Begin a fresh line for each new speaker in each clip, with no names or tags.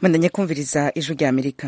mwendanye kumviriza ijwi rya amerika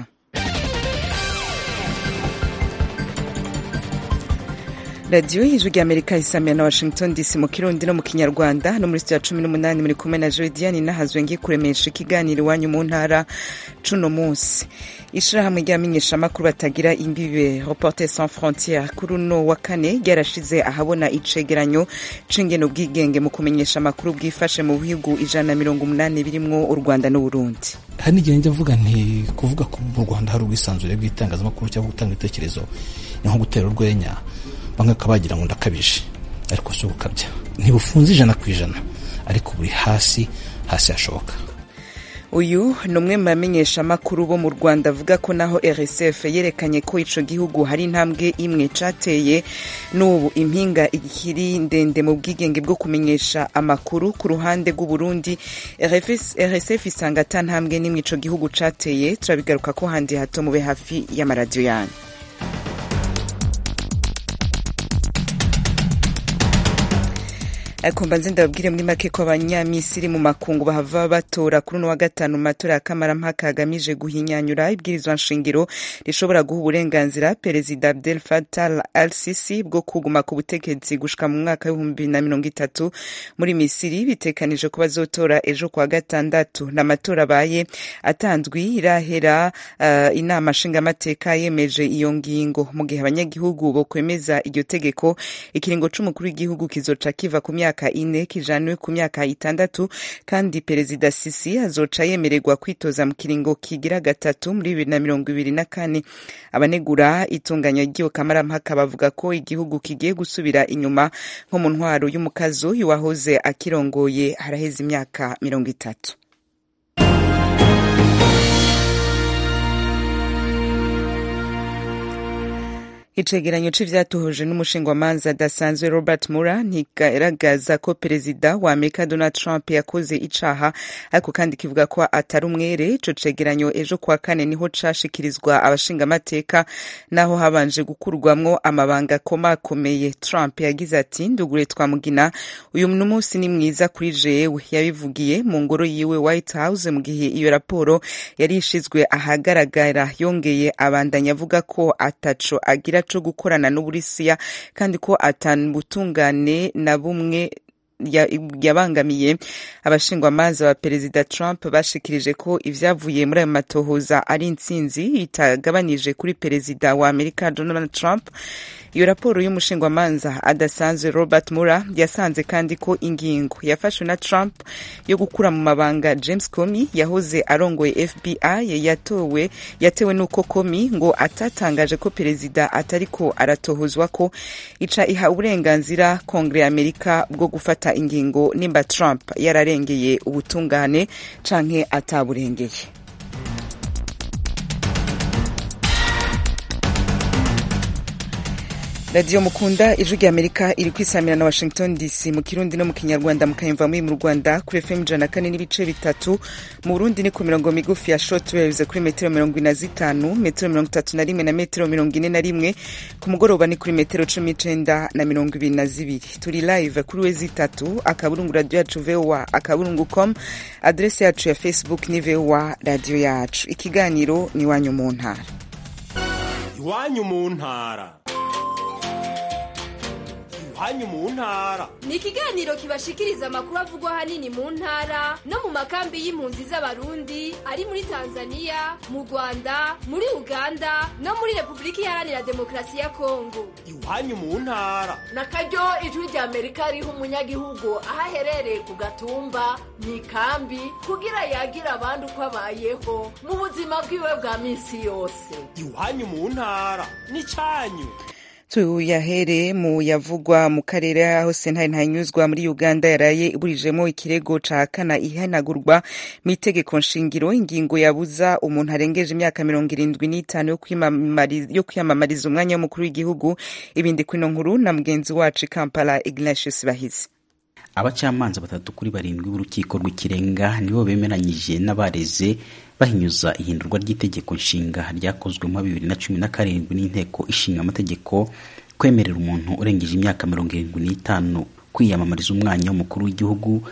radiyo y'ijwi rya amerika isamira na washington dc mu kirundi no mu kinyarwanda no muri sitiya cumi n'umunani muri kumwe na jodiane nahazwe ngiye kuremesha ikiganiro iwanyu mu ntara cuno munsi ishirahamwe ry'abamenyeshamakuru batagira imbibe reporter sans frontiere kuri uno wa kane ryarashize ahabona icegeranyo c'ingene ubwigenge mu kumenyesha amakuru bwifashe mu bihugu ijana na mirongo umunani birimwo u rwanda n'uburundi
hari n'igihe njya mvuga nti kuvuga ko mu rwanda hari ubwisanzure bw'itangazamakuru cyangwa gutanga ibitekerezo ni nko gutera urwenya bamwe bakaba bagira ngo ndakabije ariko si ugukabya ntibufunze ijana ku ijana ariko buri hasi hasi hashoboka
uyu ni umwe mu bamenyeshamakuru bo mu rwanda avuga ko naho rsf yerekanye ko ico gihugu hari intambwe imwe cateye n'ubu impinga ikiri ndende mu bwigenge bwo kumenyesha amakuru ku ruhande rw'uburundi rsf isanga ata ntambwe n'imwe ico gihugu cateye turabigaruka ko handi hato mube hafi y'amaradiyo yanyu ariko mbanze ndababwire muri make ko abanyamisiri mu makungu bahava batora kuri uno wa gatanu mu matora ya kamarampaka agamije guhinyanyura ibwirizwa nshingiro rishobora guha uburenganzira perezida abdel fatal al sisi bwo kuguma ku butegetsi gushika mu mwaka w'ibihumbi na mirongo itatu muri misiri bitekanije ko bazotora ejo kuwa gatandatu n'amatora abaye atanzwi irahera uh, inama nshingamateka yemeje iyo ngingo mu gihe abanyagihugu bokwemeza iryo tegeko ikiringo c'umukuru w'igihugu kizoca kiva ku myaka myaka ine kijanwe ku myaka itandatu kandi perezida sisi azoca yemererwa kwitoza mu kiringo kigira gatatu muri bibiri na mirongo ibiri na kane abanegura itunganya ry'iyo kamarampaka bavuga ko igihugu kigiye gusubira inyuma nko mu ntwaro y'umukazo y'uwahoze akirongoye haraheze imyaka mirongo itatu icegeranyo c'ivyatuhuje n'umushingwamanza adasanzwe robert mura ntigaragaza ko perezida wa amerika donald trump yakoze icaha ariko kandi kivuga ko atari umwere ico cegeranyo ejo kuwa kane niho cashikirizwa abashingamateka naho habanje gukurwamwo amabanga akomakomeye trump yagize ati ndugure twamugina uyu munsi ni mwiza kuri jewe yabivugiye mu ngoro yiwe white house mu gihe iyo raporo yari ishizwe ahagaragara yongeye abandanya avuga ko ataco agira co gukorana n'uburusiya kandi ko atanubutungane na bumwe yabangamiye abashingwamanza ba perezida trump bashikirije ko ivyavuye muri ayo matohoza ari intsinzi itagabanije kuri perezida wa amerika donald trump iyo raporo y'umushingwamanza adasanzwe robert mura yasanze kandi ko ingingo yafashwe na trump yo gukura mu mabanga james comey yahoze arongoye fbi yatowe yatewe n'uko comey ngo atatangaje ko perezida atariko aratohozwa ko ica iha uburenganzira kongere ya amerika bwo gufata ingingo nimba trump yararengeye ubutungane canke ataburengeye radiyo mukunda ijwi rya amerika iri kwisamira na washington dc mu kirundi no mu kinyarwanda mukayumva muri mu rwanda kuri fm ijana kane n'ibice bitatu mu burundi ni ku mirongo migufi ya short waves kuri metero mirongo ine na zitanu metero mirongo itatu na rimwe na metero mirongo ine na rimwe ku mugoroba ni kuri metero cumi n'icenda na mirongo ibiri na zibiri turi live kuri we zitatu akaburungu radiyo yacu voa akaburungu com adrese yacu ya facebook ni voa radiyo yacu ikiganiro ni iwanyu mu ntara
iwanyu mu ntara hanyu mu ntara
ni ikiganiro kibashikiriza amakuru avugwa hanini mu ntara no mu makambi y'impunzi z'abarundi ari muri tanzania mu rwanda muri uganda no muri repubulika iharanira demokarasi ya kongo
iwanyu mu ntara
na karyo ijwi rya amerika riha umunyagihugu aho aherereye ku gatumba mu ikambi kugira yagira abandi uko abayeho mu buzima bwiwe bwa minsi yose
iwanyu mu ntara ni cyanyu
tuyahere mu yavugwa mu karere aho sentare ntanyuzwa muri uganda yaraye iburijemo ikirego cahakana ihanagurwa mu itegeko nshingiro ingingo yabuza umuntu arengeje imyaka mirongo irindwi n'itanu yo kwiyamamariza umwanya w'umukuru w'igihugu ibindi kwino nkuru na mugenzi wacu i kampala ignatius bahizi
abacamanza batatu kuri barindwi b'urukiko rw'ikirenga nibo bemeranyije n'abareze bahinyuza ihindurwa ry'itegeko nshinga ryakozwe mu bibiri na cumi na karindwi n'inteko ishinga amategeko kwemerera umuntu urengeje imyaka mirongo irindwi n'itanu kwiyamamariza umwanya w'umukuru w'igihugu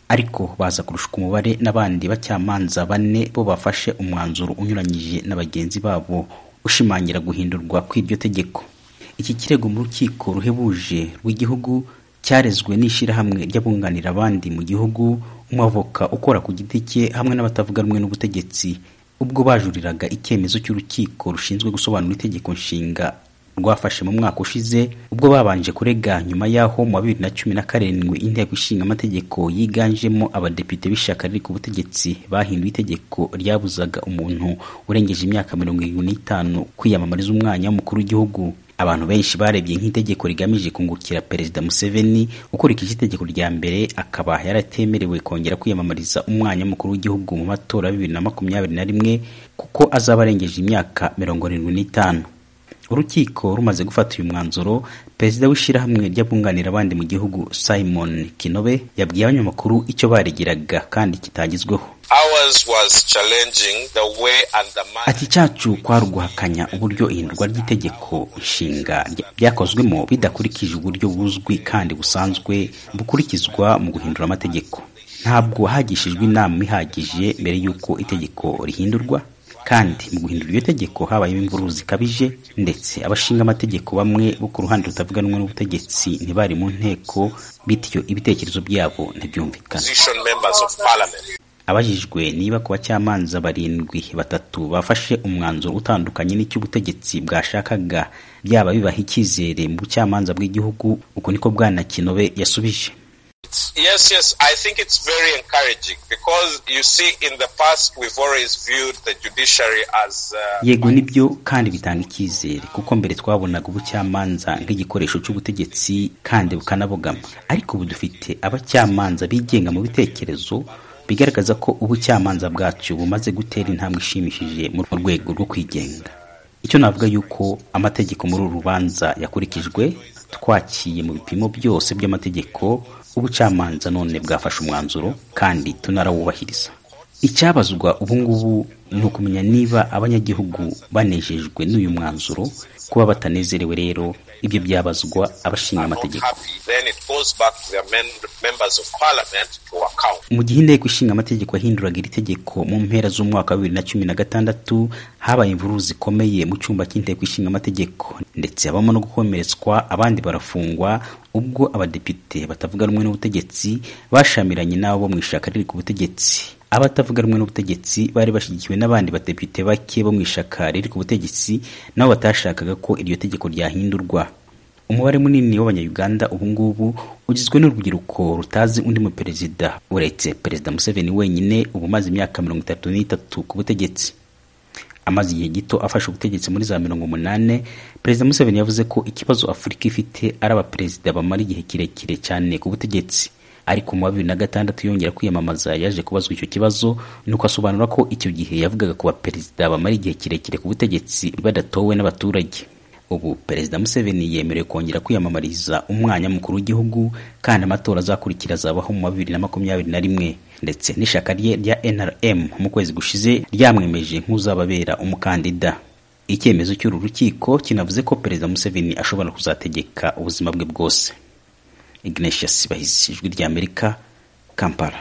ariko baza kurushwa umubare n'abandi bacamanza bane bo bafashe umwanzuro unyuranyije na bagenzi babo ushimangira guhindurwa kw'iryo tegeko iki kirego mu rukiko ruhebuje rw'igihugu cyarezwe n'ishyirahamwe ry'abunganira abandi mu gihugu umwavoka ukora ku giti cye hamwe n'abatavuga rumwe n'ubutegetsi ubwo bajuriraga icyemezo cy'urukiko rushinzwe gusobanura itegeko nshinga rwafashe mu mwaka ushize ubwo babanje kurega nyuma y'aho mu wa bibiri na cumi na karindwi inteko ishinga amategeko yiganjemo abadepite b'ishyaka riri ku butegetsi bahinduye itegeko ryabuzaga umuntu urengeje imyaka mirongo irindwi n'itanu kwiyamamariza umwanya w'umukuru w'igihugu abantu benshi barebye nk'itegeko rigamije kungukira perezida museveni ukurikije itegeko rya mbere akaba yaratemerewe kongera kwiyamamariza umwanya w'umukuru w'igihugu mu matora ya bibiri na makumyabiri na rimwe kuko azaba arengeje imyaka mirongo irindwi n'itanu urukiko rumaze gufata uyu mwanzuro perezida w'ishyirahamwe ry'abunganira abandi mu gihugu simon kinobe yabwiye abanyamakuru icyo baregeraga kandi kitagezweho ati cyacu kwari uguhakanya uburyo ihindurwa ry'itegeko nshinga ryakozwemo bidakurikije uburyo buzwi kandi busanzwe bukurikizwa mu guhindura amategeko ntabwo hagishijwe inama ihagije mbere y'uko itegeko rihindurwa kandi mu guhindura iryo tegeko habayeho imvururu zikabije ndetse abashinga amategeko bamwe bo ku ruhande rutavuga rumwe n'ubutegetsi ntibari mu nteko bityo ibitekerezo byabo ntibyumvikana abajijwe niba ku bacamanza barindwi batatu bafashe umwanzuro utandukanye n'icy'ubutegetsi bwashakaga byaba bibaha icyizere mu bucamanza bw'igihugu uko niko bwana kinobe yasubije
Yes, yes, I think it's very encouraging because you see in the past we've always viewed the judiciary as uh,
yego nibyo kandi bitanga icyizere kuko mbere twabonaga ubucamanza nk'igikoresho cy'ubutegetsi kandi bukanabogama ariko ubu dufite abacamanza bigenga mu bitekerezo bigaragaza ko ubucamanza bwacu bumaze gutera intambwe ishimishije mu rwego rwo kwigenga icyo navuga yuko amategeko muri uru rubanza yakurikijwe twakiye mu bipimo byose by'amategeko ubucamanza none bwafashe umwanzuro kandi tunarawubahiriza icyabazwa ubu ngubu ni ukumenya niba abanyagihugu banejejwe n'uyu mwanzuro kuba batanezerewe rero ibyo byabazwa abashinga amategeko mu gihe inteko ishinga amategeko yahinduraga iri tegeko mu mpera z'umwaka wa bibiri na cumi na gatandatu habaye imvururu zikomeye mu cyumba cy'inteko ishinga amategeko ndetse habamo no gukomeretswa abandi barafungwa ubwo abadepite batavuga rumwe n'ubutegetsi bashamiranye n'abo mu ishaka riri ku butegetsi abatavuga rumwe n'ubutegetsi bari bashyigikiwe n'abandi badepite bake bo mu ishaka riri ku butegetsi nabo batashakaga ko iryo tegeko ryahindurwa umubare munini w'abanyayuganda ubu ngubu ugizwe n'urubyiruko rutazi undi mu perezida uretse perezida museveni wenyine ubu umaze imyaka mirongo itatu n'itatu ku butegetsi amaze igihe gito afashe ubutegetsi muri za mirongo umunani perezida museveni yavuze ko ikibazo afurika ifite ari abaperezida bamara igihe kirekire cyane ku butegetsi ariko mu wa bibiri na gatandatu yongera kwiyamamaza yaje kubazwa icyo kibazo nuko asobanura ko icyo gihe yavugaga ku baperezida bamara igihe kirekire ku butegetsi badatowe n'abaturage ubu perezida museveni yemerewe kongera kwiyamamariza umwanya mukuru w'igihugu kandi amatora azakurikira azabaho mu wa bibiri na makumyabiri na rimwe ndetse n'ishyaka rye rya nrm mu kwezi gushize ryamwemeje nk'uzababera umukandida icyemezo cy'uru rukiko kinavuze ko perezida museveni ashobora kuzategeka ubuzima bwe bwose ignatius bahizi ijwi ry'amerika kampala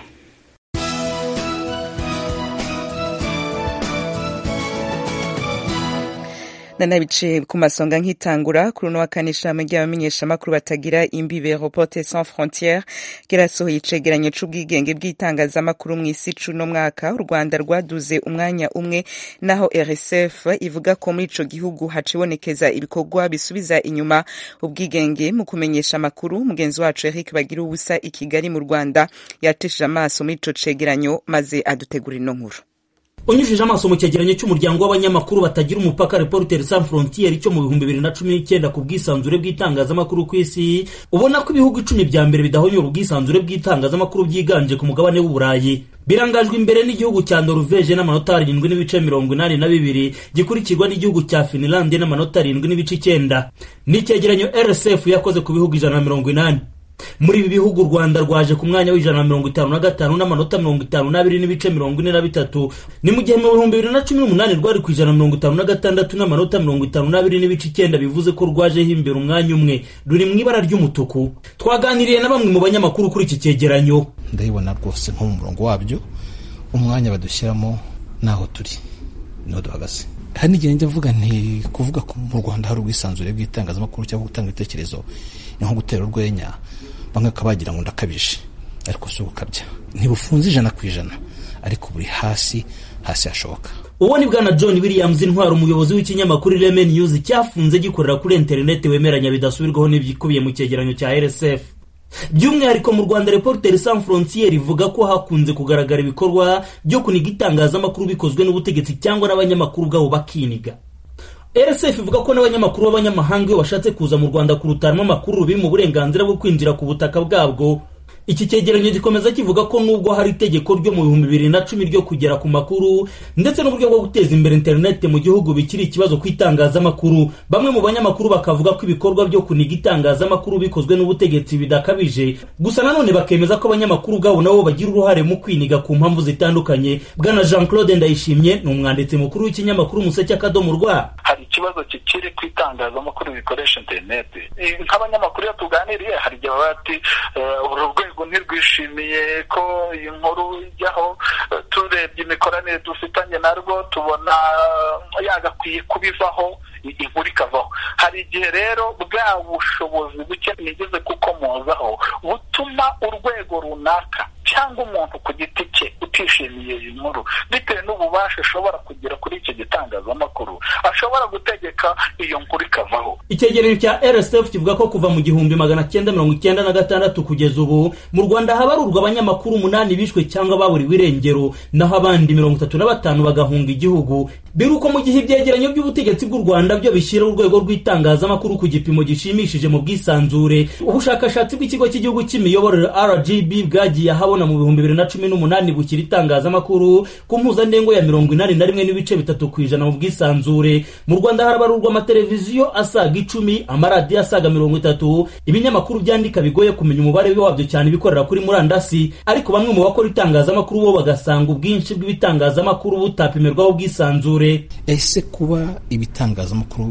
nanabice ku masonga nk'itangura kuri uno wa kane ishirahamwe ry'abamenyeshamakuru batagira imbibe reporte sans frontiere ryarasohoye icegeranyo c'ubwigenge bw'itangazamakuru mw'isi c'uno mwaka u rwanda rwaduze umwanya umwe naho rsf ivuga ko muri ico gihugu hacibonekeza ibikorwa bisubiza inyuma ubwigenge mu kumenyesha amakuru mugenzi wacu eric bagira ubusa i kigali mu rwanda yateshije amaso muri ico cegeranyo maze adutegura ino nkuru
unyujije amaso mu cyegeranyo cy'umuryango w'abanyamakuru batagira umupaka reporters sans frontiere cyo mu bihumbi bibiri na cumi n'icyenda ku bwisanzure bw'itangazamakuru ku isi ubona ko ibihugu icumi bya mbere bidahonyora ubwisanzure bw'itangazamakuru byiganje ku mugabane w'uburayi birangajwe imbere n'igihugu cya Norvege n'amanota arindwi n'ibice mirongo inani na bibiri gikurikirwa n'igihugu cya Finland n'amanota arindwi n'ibice icyenda ni icyegeranyo RSF yakoze ku bihugu ijana na mirongo inani muri ibi bihugu u rwanda rwaje ku mwanya w'ijana na mirongo itanu na gatanu n'amanota mirongo itanu n'abiri n'ibice mirongo ine na bitatu ni mu gihe mu bihumbi bibiri na cumi n'umunani rwari ku ijana na mirongo itanu na gatandatu n'amanota mirongo itanu n'abiri n'ibice icyenda bivuze ko rwajeho imbere umwanya umwe ruri mu ibara ry'umutuku twaganiriye na bamwe mu banyamakuru kuri iki cyegeranyo
ndabibona rwose nko mu murongo wabyo umwanya badushyiramo naho turi niho duhagaze hari n'igihe njya mvuga nti kuvuga ko mu rwanda hari ubwisanzure bw'itangazamakuru cyangwa gutanga ibitekerezo ni nko gutera urwenya bamwe bakaba bagira ngo ndakabije ariko si ugukabya ntibufunze ijana ku ijana ariko buri hasi hasi hashoboka
uwo ni bwana john williams intwaro umuyobozi w'ikinyamakuru ireme news cyafunze gikorera kuri interineti wemeranya bidasubirwaho n'ibyikubiye mu cyegeranyo cya rsf by'umwihariko mu rwanda reporteri sans frontiere ivuga ko hakunze kugaragara ibikorwa byo kuniga itangazamakuru bikozwe n'ubutegetsi cyangwa n'abanyamakuru ubwabo bakiniga rsf ivuga ko n'abanyamakuru b'abanyamahanga iyo bashatse kuza mu rwanda kurutaramo amakuru biri mu burenganzira bwo kwinjira ku butaka bwabwo iki cyegeranyo gikomeza kivuga ko nubwo hari itegeko ryo mu bihumbi bibiri na cumi ryo kugera ku makuru ndetse n'uburyo bwo guteza imbere interineti mu gihugu bikiri ikibazo ku itangazamakuru bamwe mu banyamakuru bakavuga ko ibikorwa byo kuniga itangazamakuru bikozwe n'ubutegetsi bidakabije gusa nanone bakemeza ko abanyamakuru ubwabo nabo bagira uruhare mu kwiniga ku mpamvu zitandukanye bwana jean claude ndayishimye ni umwanditsi mukuru w'ikinyamakuru umuseke akadomo rwa
hari ikibazo kikiri ku itangazamakuru bikoresha interineti nk'abanyamakuru iyo tuganiriye hari igihe baba bati uru rwego ntirwishimiye ko iyi nkuru ijyaho turebye imikoranire dufitanye narwo tubona yagakwiye kubivaho inkuru ikavaho hari igihe rero bwa bushobozi buke nigeze kukomozaho butuma urwego runaka cyangwa umuntu ku giti cye utishimiye iyi nkuru bitewe n'ububasha ashobora kugira kuri icyo gitangazamakuru ashobora gutegeka iyo nkuru ikavaho
icyegeranyo cya rsf kivuga ko kuva mu gihumbi magana cyenda mirongo icyenda na gatandatu kugeza ubu mu rwanda habarurwa abanyamakuru umunani bishwe cyangwa baburiwe irengero naho abandi mirongo itatu na batanu bagahunga igihugu biruko mu gihe ibyegeranyo by'ubutegetsi bw'u rwanda byo bishyira urwego rw'itangazamakuru ku gipimo gishimishije mu bwisanzure ubushakashatsi bw'ikigo cy'igihugu cy'imiyoborere rgb bwagiye ahabona mu bihumbi bibiri na cumi n'umunani bukira itangazamakuru ku mpuzandengo ya mirongo inani na rimwe n'ibice bitatu ku ijana mu bwisanzure mu rwanda harabarurwa amateleviziyo asaga icumi amaradiyo asaga mirongo itatu ibinyamakuru byandika bigoye kumenya umubare wabyo cyane ibikorera kuri murandasi ariko bamwe mu bakora itangazamakuru bo bagasanga ubwinshi bw'ibitangazamakuru butapimirwaho ubwisanzure
ese kuba ibitangazamakuru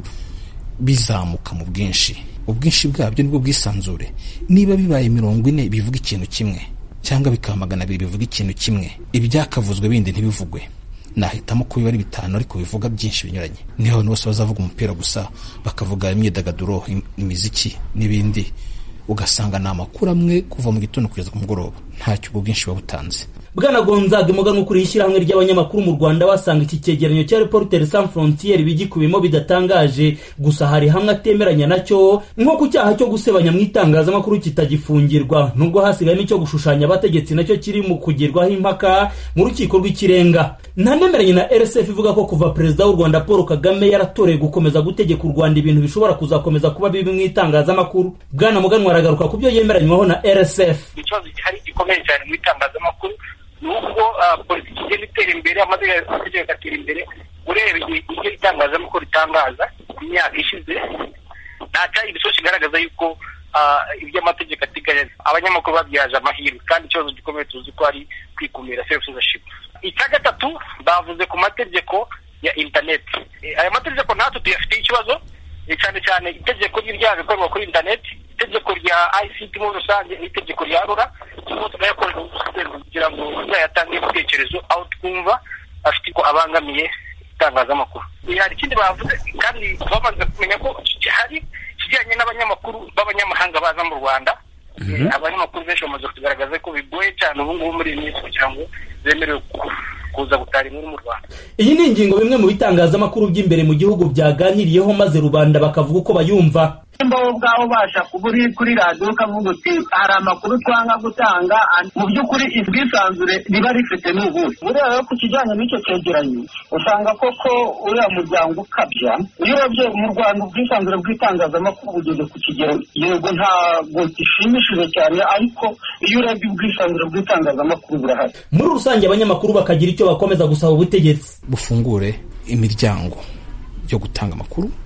bizamuka mu bwinshi ubwinshi bwabyo nibwo bwisanzure niba bibaye mirongo ine bivuga ikintu kimwe cyangwa bikaba magana abiri bivuga ikintu kimwe ibyakavuzwe bindi ntibivugwe nahitamo ko biba ari bitanu ariko bivuga byinshi binyuranye niho abantu bose bazavuga umupira gusa bakavuga imyidagaduro imiziki n'ibindi ugasanga ni amakuru amwe kuva mu gitondo kugeza ku mugoroba ntacyo ubwo bwinshi buba butanze
bwana gonzaga umuganwa ukuriye ishyirahamwe ry'abanyamakuru mu rwanda basanga iki cyegeranyo cya reporteri sans frontiere bigikubiyemo bidatangaje gusa hari hamwe atemeranya nacyo nko ku cyaha cyo gusebanya mu itangazamakuru kitagifungirwa nubwo hasigayemo icyo gushushanya abategetsi nacyo kiri mu kugirwaho impaka mu rukiko rw'ikirenga ntanemeranye na rsf ivuga ko kuva perezida w'u rwanda paul kagame yaratoreye gukomeza gutegeka u rwanda ibintu bishobora kuzakomeza kuba bibi mu itangazamakuru bwana muganwa aragaruka ku byo yemeranywaho na rsf
ikibazo gihari gikomeye cyane mu itangazamakuru nubwo politiki igenda itera imbere amategeko agatera imbere ureba ibyo itangazamakuru ritangaza mu myaka ishize nta cyari ibisozi kigaragaza yuko ibyo amategeko ateganya abanyamakuru babyaje amahirwe kandi ikibazo gikomeye tuzi ko ari kwikumira self censorship icya gatatu bavuze ku mategeko ya interineti aya mategeko natwe tuyafitiye ikibazo cyane cyane itegeko ry'ibyaha bikorwa kuri interineti itegeko rya ICT muri rusange n'itegeko rya rura turimo turayakorera ubusubizo kugira ngo uzayatange ibitekerezo aho twumva afite ko abangamiye itangazamakuru hari ikindi bavuze kandi bamaze kumenya ko hari ikijyanye n'abanyamakuru b'abanyamahanga baza mu rwanda abanyamakuru benshi bamaze kugaragaza ko bigoye cyane ubu ngubu muri iyi minsi kugira ngo bemerewe kuza gutara inkuru mu rwanda
iyi ni ingingo bimwe mu bitangazamakuru by'imbere mu gihugu byaganiriyeho maze rubanda bakavuga uko bayumva
nimba wowe ubwawe ubasha kuba uri kuri radiyo ukavuga uti hari amakuru twanga gutanga mu by'ukuri ubwisanzure riba rifite ni ubuhe buriya rero ku kijyanye n'icyo cyegeranyo usanga koko uriya muryango ukabya iyo urebye mu rwanda ubwisanzure bw'itangazamakuru bugeze ku kigero yego ntabwo gishimishije cyane ariko iyo urebye ubwisanzure bw'itangazamakuru burahari
muri rusange abanyamakuru bakagira icyo bakomeza gusaba ubutegetsi
bufungure imiryango yo gutanga amakuru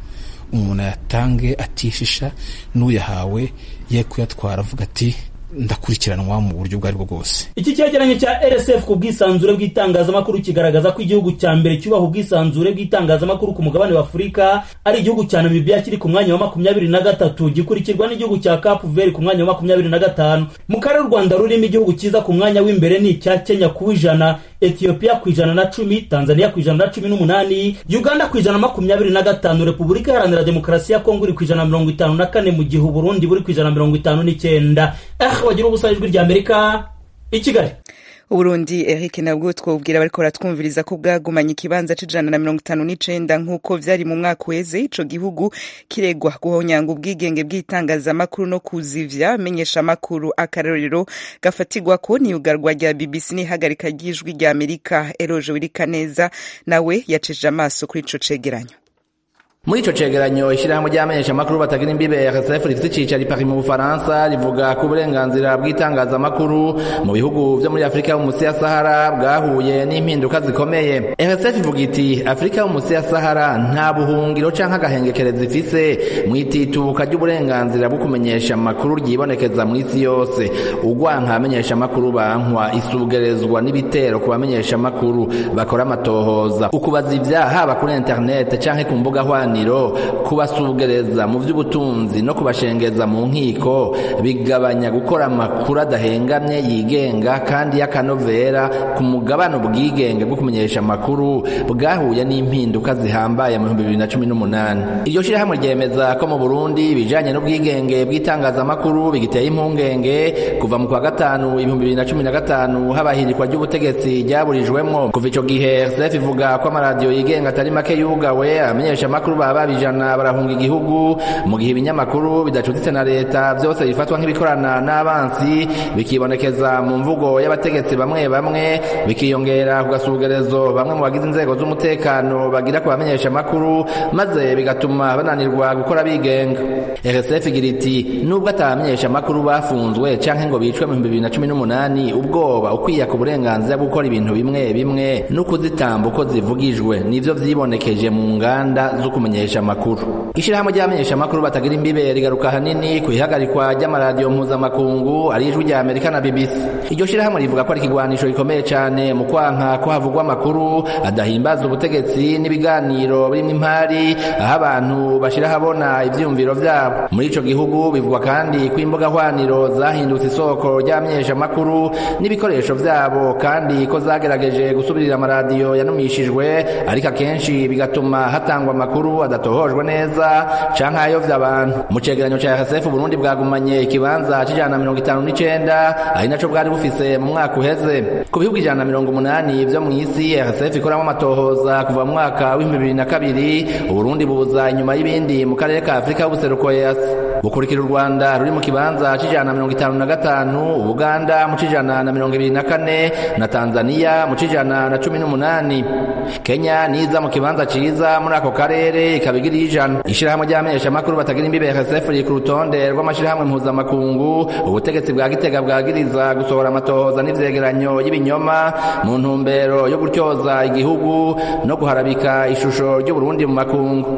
umuntu ayatange atishisha n'uyahawe ye kuyatwara avuga ati ndakurikiranwa mu buryo ubwo aribwo bwose
iki cyegeranyo cya rsf ku bwisanzure bw'itangazamakuru kigaragaza ko igihugu cya mbere cyubaha ubwisanzure bw'itangazamakuru ku mugabane wa afurika ari igihugu cya namibia kiri ku mwanya wa makumyabiri na gatatu gikurikirwa n'igihugu cya capu veri ku mwanya wa makumyabiri na gatanu mu karere u rwanda rurimo igihugu cyiza ku mwanya w'imbere ni icya kenya ku w'ijana etiyopiya ku ijana na cumi tanzania ku ijana na cumi n'umunani uganda ku ijana na makumyabiri na gatanu repubulika iharanira demokarasi ya kongo iri ku ijana na mirongo itanu na kane mu gihe uburundi buri ku ijana na mirongo itanu n'icyenda eh wagira ubusa ijwi rya amerika i kigali
uburundi eric nabwo twobwira bariko baratwumviriza ko bwagumanye ikibanza c'ijana na mirongo itanu n'icenda nk'uko vyari mu mwaka uheze ico gihugu kiregwa guhonyanga ubwigenge bw'itangazamakuru no kuzivya menyesha amakuru akarorero gafatirwako n'iyugarwa rya bbc n'ihagarika ry'ijwi rya amerika eroje wirikaneza nawe yaceje amaso kuri ico cegeranyo
muri ico cegeranyo ishirahamwe ry'amenyesha amakuru batagira imbibe RSF rifite icicaro i Paris mu Bufaransa rivuga ko uburenganzira bw'itangazamakuru mu bihugu vyo muri Afurika yo munsi ya Sahara bwahuye n'impinduka zikomeye RSF ivuga iti Afurika yo munsi ya Sahara nta buhungiro canke agahengekereza ifise mu ititubuka ry'uburenganzira bwo kumenyesha amakuru ryibonekeza mu isi yose ugwanka abamenyesha amakuru bankwa isugerezwa n'ibitero ku bamenyesha amakuru bakora amatohoza ukubaza ivyaha haba kuri internet canke ku mbuga hwani kubasugereza mu by'ubutunzi no kubashengeza mu nkiko bigabanya gukora amakuru adahengamye yigenga kandi y'akanovera ku mugabane ubwigenge bwo kumenyesha amakuru bwahuye n'impinduka zihambaye mu bihumbi bibiri na cumi n'umunani iryo shyirahamwe ryemeza ko mu burundi ibijanye n'ubwigenge bw'itangazamakuru bigiteye impungenge kuva mu kwa gatanu ibihumbi bibiri na cumi na gatanu habahirikwa ry'ubutegetsi ryaburijwemwo kuva ico gihe rsf ivuga ko amaradiyo yigenga atari make yugawe abamenyesha amakuru baba bijana barahunga igihugu mu gihe ibinyamakuru bidacuditse na leta byose bifatwa nk'ibikorana n'abansi bikibonekeza mu mvugo y'abategetsi bamwe bamwe bikiyongera ku gasugerezo bamwe mu bagize inzego z'umutekano bagira ku bamenyesha amakuru maze bigatuma bananirwa gukora bigenga rsf igira iti nubwo atabamenyesha amakuru bafunzwe canke ngo bicwe mu bihumbi bibiri na cumi n'umunani ubwoba ukwiye ku burenganzira bwo gukora ibintu bimwe bimwe no kuzitamba uko zivugijwe nivyo vyibonekeje mu nganda zo kumenyesha amakuru ishirahamwe ry'abamenyesha amakuru batagira imbibe rigaruka hanini ku ihagarikwa ry'amaradiyo mpuzamakungu ari ijwi rya amerika na bbc iryo shirahamwe rivuga ko ari ikigwanisho gikomeye cane mu kwanka ko havugwa amakuru adahimbaza ubutegetsi n'ibiganiro birimo impari aho abantu bashira habona ivyiyumviro vyabo muri ico gihugu bivugwa kandi ko imbuga hwaniro zahindutse isoko ry'abamenyesha amakuru n'ibikoresho vyabo kandi ko zagerageje gusubirira amaradiyo yanumishijwe ariko akenshi bigatuma hatangwa amakuru adatohojwe neza canke ayovya abantu mu cegeranyo ca RSF Burundi bwagumanye ikibanza c'ijana na mirongo itanu n'icenda ari naco bwari bufise mu mwaka uheze ku bihugu ijana na mirongo umunani vyo mw'isi RSF ikoramwo amatohoza kuva mu mwaka w'ibihumbi bibiri na kabiri Uburundi buza inyuma y'ibindi mu karere ka Afurika y'ubuseruko EAC bukurikira u Rwanda ruri mu kibanza c'ijana na mirongo itanu na gatanu Uganda mu c'ijana na mirongo ibiri na kane na Tanzania mu c'ijana na cumi n'umunani Kenya niza mu kibanza ciza muri ako karere ikabigira ijana ishirahamwe ry'amenyesha amakuru batagira imbibe RSF riri ku rutonde rw'amashirahamwe mpuzamakungu ubutegetsi bwa Gitega bwagiriza gusohora amatohoza n'ivyegeranyo y'ibinyoma mu ntumbero yo gutyoza igihugu no guharabika ishusho ry'Uburundi mu makungu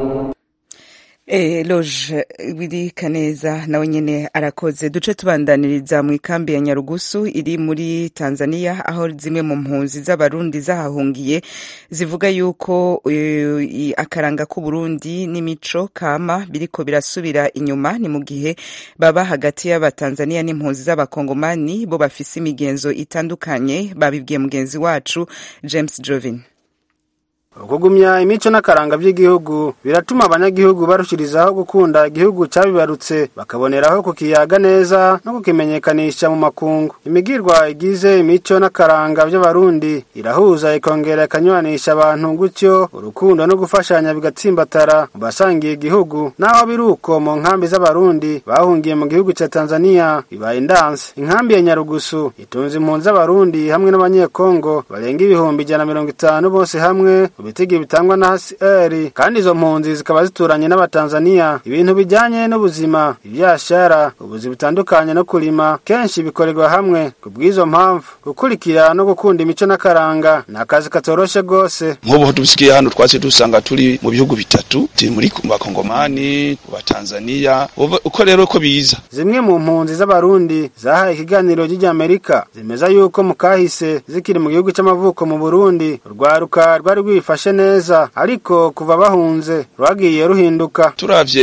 Eh, loje biri kaneza nawe nyene arakoze duce tubandaniriza mu ikambi ya Nyarugusu iri muri Tanzania aho zimwe mu mpunzi z'abarundi zahahungiye zivuga yuko uh, akaranga k'u Burundi n'imico kama biriko birasubira inyuma ni mu gihe baba hagati y'abatanzania n'impunzi z'abakongomani bo bafise imigenzo itandukanye babibwiye mugenzi wacu James Jovin
kugumya imico n'akaranga by'igihugu biratuma abanyagihugu barushirizaho gukunda igihugu cyabibarutse bakaboneraho kukiyaga neza no kukimenyekanisha mu makungu imigirwa igize imico n'akaranga by'abarundi irahuza ikongera ikanywanisha abantu gutyo urukundo no gufashanya bigatsimbatara mu basangiye igihugu naho biri uko mu nkambi z'abarundi bahungiye mu gihugu cya tanzania bibaye indanse inkambi ya nyarugusu itunze impunzi z'abarundi hamwe n'abanyekongo barenga ibihumbi ijana na mirongo itanu bose hamwe ku bitigi bitangwa na HCR kandi izo mpunzi zikaba zituranye n'abatanzania ibintu bijanye n'ubuzima ibyashara ubuzi butandukanye no kurima kenshi bikorerwa hamwe ku bw'izo mpamvu gukurikira no gukunda imico n'akaranga ni akazi katoroshe rwose
nk'ubu dusigaye hano twatse dusanga turi mu bihugu bitatu turi muri bakongomani batanzania uko rero ko biza
zimwe mu mpunzi z'abarundi zahaye ikiganiro ry'Amerika zimeza yuko mu kahise zikiri mu gihugu c'amavuko mu Burundi urwaruka rwari rwifashe neza ariko kuva bahunze rwagiye ruhinduka
turavye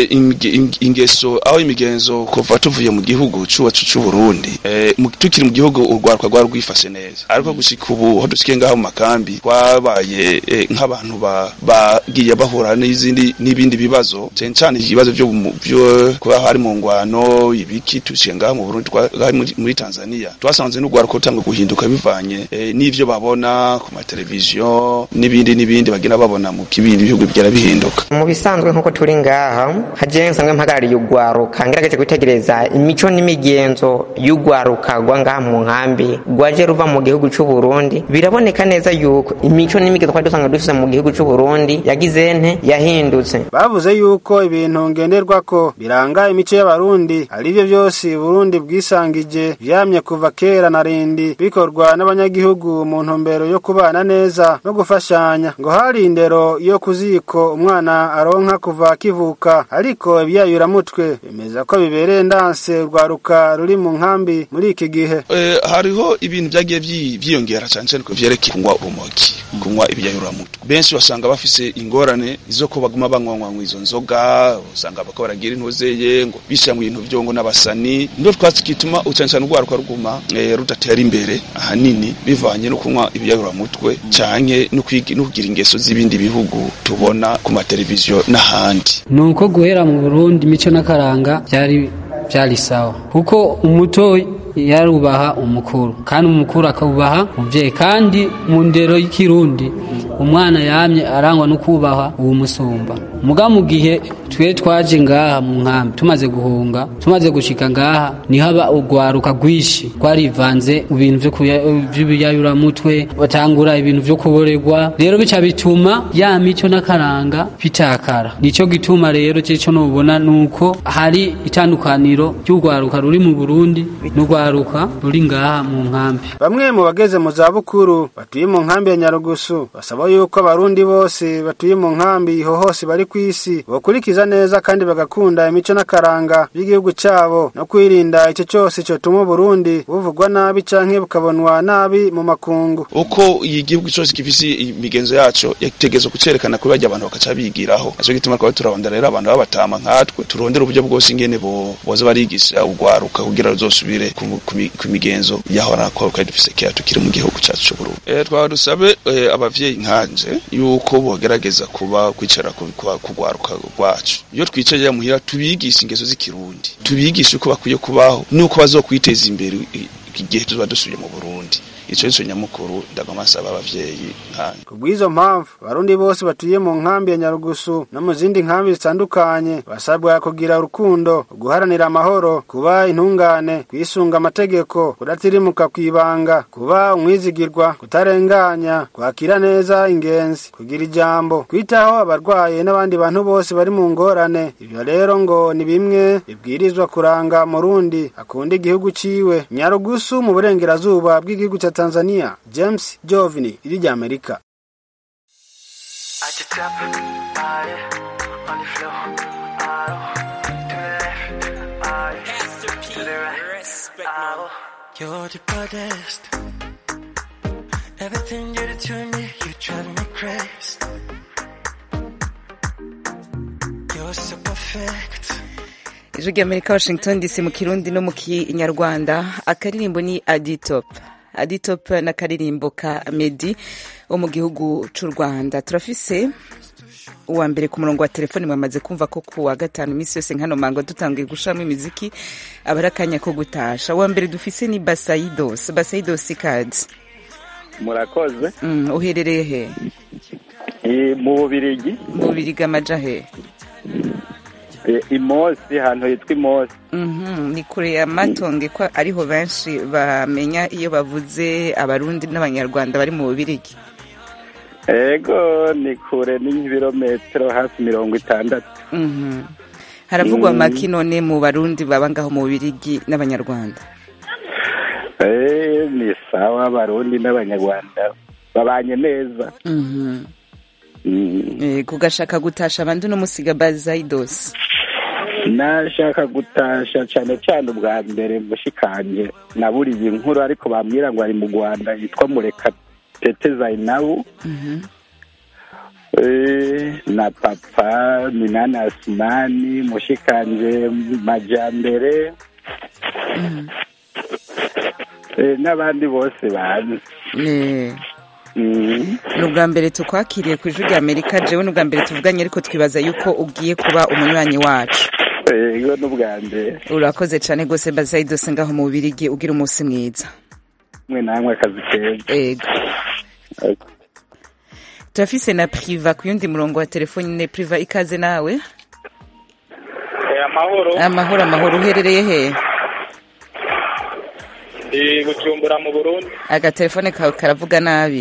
ingeso aho imigenzo kuva tuvuye mu gihugu cuwacu c'u Burundi eh, tukiri mu gihugu urwaruka rwari rwifashe neza ariko gushika ubu ho dusikiye ngaho mu makambi twabaye eh, nk'abantu bagiye bahura n'izindi n'ibindi bibazo cyane cyane ibibazo byo byo kuba hari mu ngwano ibiki tuciye ngaho mu Burundi muri Tanzania twasanze n'urwaruka rutanga guhinduka bivanye eh, n'ivyo babona ku mateleviziyo n'ibindi n'ibindi bagenda babona mu kibindi bihugu bigera bihinduka
mu bisanzwe nk'uko turi ngaha haje nsanzwe mpagarariye urwaruka ngerageje kwitegereza imico n'imigenzo y'urwaruka rwa ngaha mu nkambi rwaje ruva mu gihugu c'u Burundi biraboneka neza yuko imico n'imigenzo twari dusanga dufise mu gihugu c'u Burundi yagize nte yahindutse
bavuze yuko ibintu ngenderwako biranga imico y'abarundi ari byo byose Burundi bwisangije vyamye kuva kera na rindi bikorwa n'abanyagihugu mu ntumbero yo kubana neza no gufashanya ngo hari indero yo kuziko umwana aronka kuva akivuka ariko ibyayuramutwe bemeza ko bibereye ndanse rwaruka ruri mu nkambi muri iki gihe
e, hariho ibintu byagiye byiyongera cyane cyane ku vyerekeye kunywa urumogi kunywa ibyayuramutwe benshi basanga bafise ingorane zo ko baguma banywa izo nzoga usanga bako baragira intuzeye ngo bishyira mu bintu byo ngo n'abasani ndo twatsi kituma cyane cyane urwaruka ruguma e, rudatera imbere ahanini bivanye no kunywa ibyayuramutwe canke no kugira ingeso z'ibindi bihugu tubona ku mateleviziyo n'ahandi
nuko guhera mu Burundi imico n'akaranga byari byari sawa kuko umuto yarubaha umukuru kandi umukuru akubaha umubyeyi kandi mu ndero y'ikirundi umwana yamye arangwa no kubaha uwo musumba muga mu gihe twe twaje ngaha mu nkambi tumaze guhunga tumaze gushika ngaha niho haba urwaruka rwinshi rwarivanze ibintu by'ibiyayuramutwe batangura ibintu vyo kuborerwa rero bica bituma ya mico n'akaranga bitakara nico gituma rero cyo nubona nuko hari itandukaniro ry'urwaruka ruri mu Burundi n'urwaruka ruri ngaha mu nkambi
bamwe mu bageze mu za bukuru batuye mu nkambi ya Nyarugusu basaba yuko abarundi bose batuye mu nkambi ho hose bari ku isi bakurikiza neza kandi bagakunda imico n'akaranga by'igihugu cyabo no kwirinda icyo cyose cyotuma Burundi buvugwa nabi canke bukabonwa nabi mu makungu
uko iyi gihugu cyose gifise imigenzo yaco yategerezwa kucerekana kuri bajya abantu bakaca bigiraho naco gituma twaba turabonda rero abantu babatama nkatwe turondera uburyo bwose ingene bo boza barigisha urwaruka kugira ruzosubire ku migenzo yahora ko kandi dufise kera tukiri mu gihugu cyacu cy'u Burundi eh twaba dusabe eh, abavyeyi nkanje yuko bogerageza kuba kwicara kugwaruka rwacu iyo twicaye muhira tubigisha ingeso z'ikirundi tubigisha uko bakwiye kubaho nuko bazokwiteza imbere igihe tuba dusubiye mu Burundi ico nico nyamukuru ndagoma nsaba abavyeyi nkanje
kubw'izo mpamvu abarundi bose batuye mu nkambi ya Nyarugusu no mu zindi nkambi zitandukanye basabwa kugira urukundo guharanira amahoro kuba intungane kwisunga amategeko kudatirimuka kwibanga kuba umwizigirwa kutarenganya kwakira neza ingenzi kugira ijambo kwitaho abarwaye n'abandi bantu bose bari mu ngorane ibyo rero ngo ni bimwe bibwirizwa kuranga murundi akunda igihugu ciwe Nyarugusu mu burengerazuba bw'igihugu cya Tanzania James Jovini iri rya Amerika
You're the baddest. Everything you do to me, you drive me crazy. You're so perfect.
ijwi ry'amerika washington dc mu kirundi no mu kinyarwanda akaririmbo ni aditop aditop n'akaririmbo ka medi wo mu gihugu cy'u rwanda turafise uwa mbere ku murongo wa telefoni mwamaze kumva ko ku wa gatanu iminsi yose nkano mango dutangiye gushiramo imiziki aba ari akanya ko gutasha uwa mbere dufise ni basayidos basayidos kadi
murakoze
mm, uherereye he
mu bubirigi
mu bubirigi amaja he
imosi ahantu hitwa imosi
ni kure ya matonge ko ariho benshi bamenya iyo bavuze abarundi n'abanyarwanda bari mu bubirigi
ego ni kure ni nk'ibirometero hafi mirongo itandatu
Mhm. haravugwa
Mm.
make none mu barundi baba ngaho mu bubirigi n'abanyarwanda
Eh, ni sawa abarundi n'abanyarwanda babanye neza
Mhm.
Mm.
Eh, kugashaka gutasha abandi no musiga bazaidos
nashaka gutasha cyane cyane ubwa mbere mushikanje naburiye inkuru ariko bambwira ngo ari mu rwanda yitwa mureka tete zainabu
Mhm.
Eh, na papa minani asimani mushikanje majambere Eh, n'abandi bose banzi
Eh,
Mm.
ni ubwa mbere tukwakiriye ku ijwi rya amerika jewe ni ubwa mbere tuvuganye ariko twibaza yuko ugiye kuba umunywanyi wacu
ego n'ubwa mbere
urakoze cyane rwose bazaidos ngaho mu bubirigi ugira umunsi mwiza
mwe namwe akazi keza
ego turafise na priva ku yundi murongo wa telefoni ne priva ikaze nawe
amahoro
amahoro amahoro uherereye he
ndi gucumbura mu burundi
agatelefone kawe karavuga nabi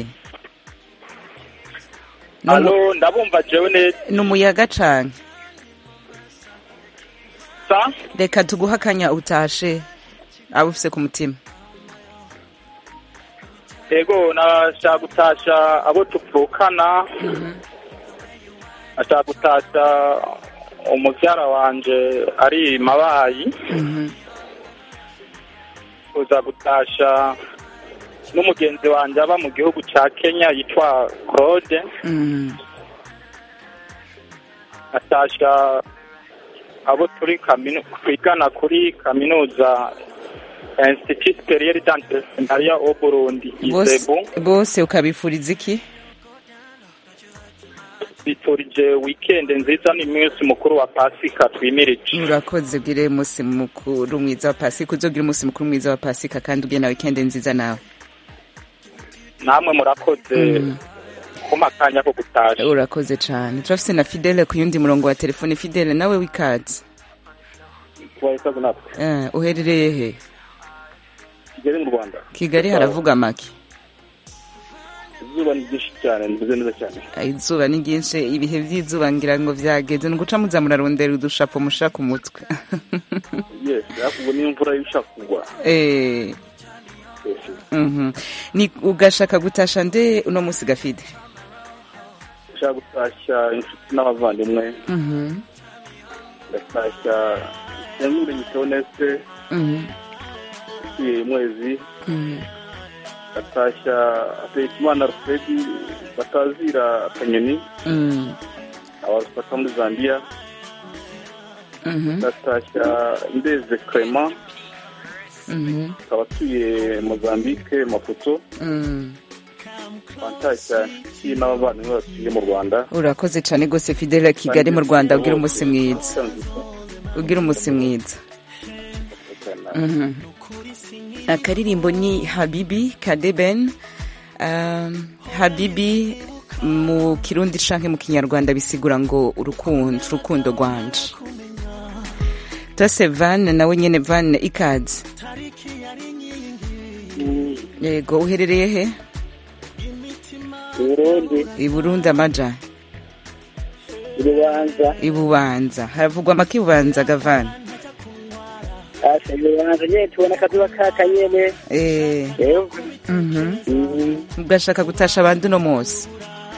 Ni umu-
hano ndabumva jewe neza
ni umuyaga cane
sa
reka tuguhe akanya utashe aba ufise ku mutima
ego nashaka gutasha abo tuvukana nashaka gutasha umubyara wanje ari mabayi kuza gutasha n'umugenzi wanjye aba mu gihugu cya kenya yitwa claude atasha abo turi kaminu twigana kuri kaminuza institut superieur d'entrepreneuriat au burundi
bose
izebu
bose ukabifuriza iki
biturije weekend nziza n'iminsi mukuru wa pasika twimirije
urakoze ugire umunsi mukuru mwiza wa pasika uzogira umunsi mukuru mwiza wa pasika kandi ugire na wikende nziza nawe
namwe murakoze kuma akanya ko gutasha
urakoze cane turafise na fidele ku yundi murongo wa telefone fidele nawe wikaze
wahitaga natwe
Eh, uherereye he
kigali mu rwanda
kigali haravuga make
izuba ni ryinshi cyane nimeze neza cyane
Ah, izuba ni ryinshi ibihe vy'izuba ngira ngo vyageze ni uguca muza murarondera udushapo musha ku mutwe
yes ariko ubwo niyo imvura ishaka kugwa
Eh,
Yes.
mhm. ni ugashaka gutasha nde uno musi gafide
ushaka gutashya inshuti n'abavandimwe
Mhm,
ngatashya nyamwurenyi teoneste
mhm,
utuye mwezi
mhm.
ngatashya hategekimana alfredi batazira akanyoni
Mm,
abafata muri zambia
mhm,
ngatashya ndeze clement
mhm,
akaba atuye mozambique maputo
mm.
ngatashya inshuti n'abavandimwe batuye mu rwanda
urakoze cane gose fidele kigali mu rwanda ugira umunsi mwiza ugira umunsi mwiza Mhm. akaririmbo ni habibi kadeben um, habibi mu kirundi canke mu kinyarwanda bisigura ngo urukundo urukundo rwanje tose van nawe nyene van ikaze yego uherereye he
Burundi
i burundi amaja
urubanza
ibubanza haravugwa amaki bubanza gavana
asa urubanza nyene tubona akazuba kaka nyene
eh
yego
mhm ugashaka gutasha abandi uno munsi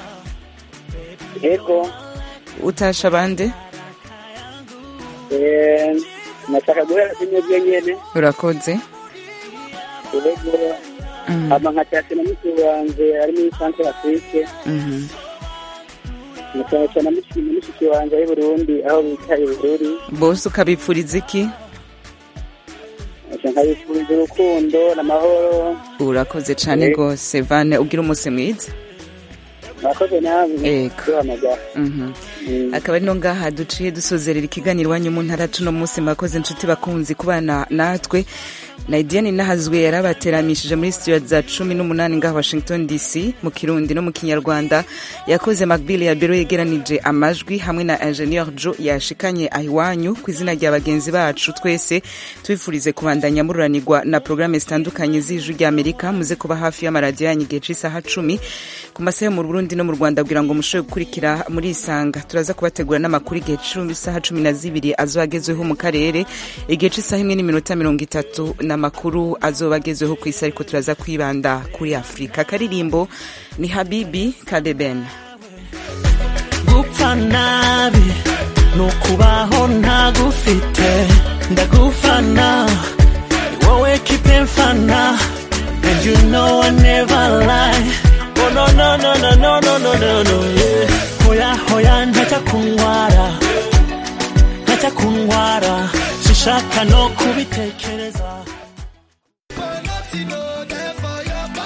yego
utasha abandi
Eh, nashaka guhera kunyobwe nyene
urakoze
yego
Mhm.
hama nkatasha na mukuru wanje ari muri centre afrique
Mhm.
nkatasha na mushiki na mushiki wanje ari burundi aho bita ibururi
bose ukabipfuriza iki
nkabifuriza urukundo n'amahoro
urakoze cane
Yego.
gose vane ugira umunsi mwiza
mwakoze namwe
Yego.
duhamagara
Mhm. akaba ari no ngaha duciye dusozerera ikiganiro iwanyu mu ntara tuno munsi mwakoze inshuti bakunzi kubana natwe naidiane nahazwe yarabateramishije muri studio za cumi n'umunani ngaha washington dc mu kirundi no mu kinyarwanda yakoze macbill ya biro yegeranije amajwi hamwe na ingenieur jo yashikanye ahiwanyu ku izina rya bagenzi bacu twese tubifurize kubandanya mururanirwa na porogaramu zitandukanye z'ijwi ry'amerika muze kuba hafi y'amaradiyo yanyu igihe c'isaha cumi ku masaha yo mu burundi burundi no mu rwanda kugira ngo mushobore gukurikira muri isanga turaza kubategura n'amakuru igihe cy'isaha cumi na zibiri azoba agezweho mu karere igihe cy'isaha imwe n'iminota mirongo itatu n'amakuru azoba agezweho ku isi ariko turaza kwibanda kuri afurika akaririmbo ni habibi kadeben
gupfa nabi ni ukubaho ntagufite ndagufana ni wowe kipe mfana and you know I never lie oh no no no no no no no no no yeah. hoya hoya ntajya kunyara ntajya kunyara sishaka no kubitekereza